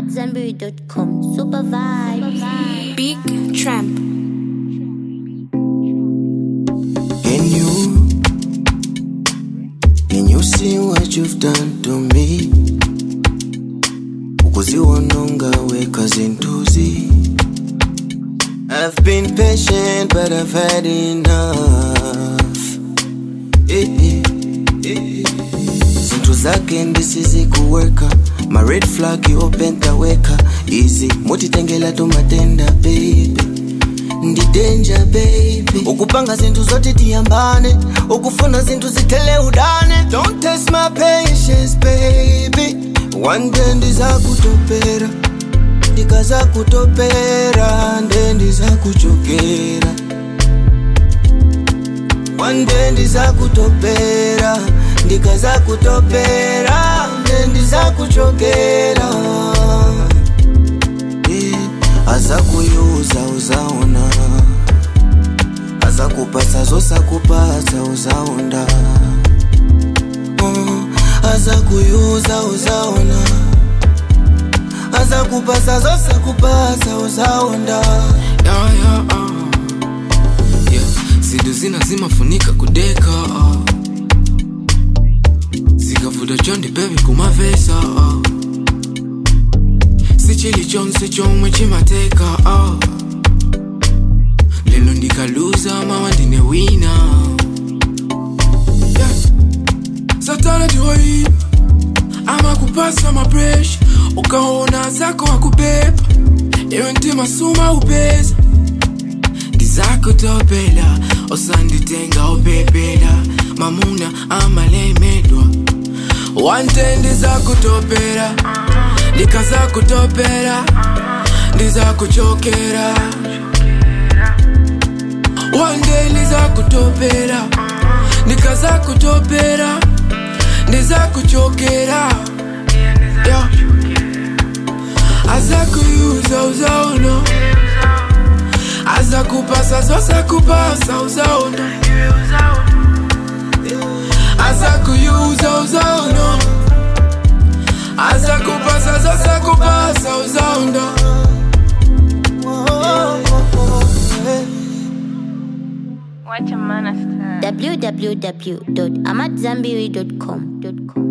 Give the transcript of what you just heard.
AmadZanbury.com. Super vibes. Big Tramp. Can you, can you see what you've done to me? ukuziwononga weka zintuzi I've been patient but I've had enough eh, eh, eh. zintu zake ndisizikuweka ma red flag opentaweka izi mutitengela tumatenda baby ndi danger baby ukupanga zinthu zoti tiyambane ukufuna zinthu zithele udane don't test my patience baby one day ndizakutopera ndikazakutopera nde ndizakuchokera one day ndizakutopera ndikazakutopera nde ndizakuchokera Eh, azakuyuza uzaona azakupasa zosakupasa uzaonda Mm, azakuyuza uzaona azakupasa zosakupasa uzaonda yeah, yeah, uh. yeah. zidu zina zimafunika kudeka uh. zikavuta chondi bebi kumavesa uh. sichili chonse chomwe chimateka uh. lelo ndikaluza mawa ndine wina yeah. satana ndiwoyi amakupasa mapresha ukaona zako akubeba iwe ntima suma upeza ndizakutopela osanditenga upepela mamuna amalemedwa wante ndizakutopela ndikazakutopela ndizakuchokera wande ndizakutopela ndikazakutopela ndizakuchokera yeah. azakuyuza uzaona azakupasa zosakupasa uzaona azakuyuza uzaona azakupasa zosakupasa uzaona www.amadzanbury.com.